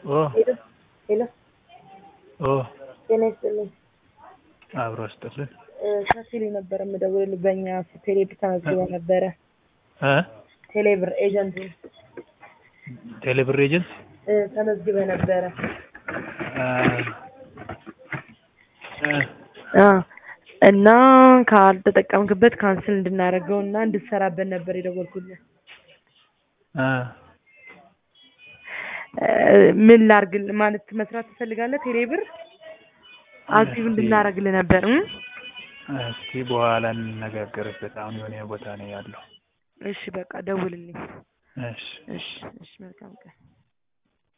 ኦ ሄሎ ሄሎ ኦ ጤና ይስጥልኝ። አብሮ አስጥልን እ ከሲሊ ነበር የምደውልልህ በእኛ ቴሌብር ተመዝግበ ነበረ። እ ቴሌብር ኤጀንት ቴሌብር ኤጀንት እ ተመዝግበ ነበረ። እ እ አ እና ካልተጠቀምክበት ካንስል እንድናደርገው እና እንድትሰራበት ነበር የደወልኩልህ። እ እ ምን ላርግልህ ማለት መስራት ትፈልጋለህ? ቴሌብር አክቲቭ እንድናደርግልህ ነበር እ እስቲ በኋላ እንነጋገርበት። አሁን የሆነ ቦታ ነው ያለው። እሺ በቃ ደውልልኝ። እሺ እሺ እሺ መልካም ቀን